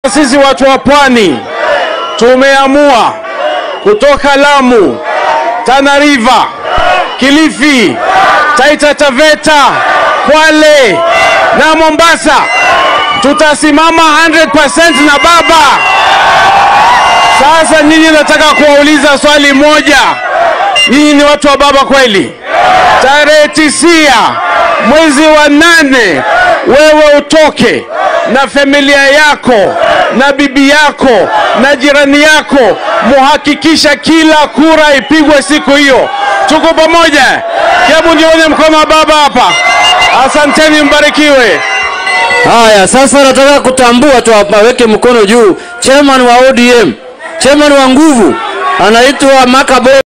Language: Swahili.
Sisi watu wa pwani tumeamua kutoka Lamu, Tana River, Kilifi, Taita Taveta, Kwale na Mombasa tutasimama 100% na baba. Sasa nyinyi, nataka kuwauliza swali moja. Nyinyi ni watu wa baba kweli? Tarehe tisia mwezi wa nane, wewe utoke na familia yako na bibi yako na jirani yako, muhakikisha kila kura ipigwe siku hiyo. Tuko pamoja? Hebu nione mkono wa baba hapa. Asanteni, mbarikiwe. Haya, sasa nataka kutambua tu hapa, weke mkono juu. Chairman wa ODM, chairman wa nguvu anaitwa Makabo.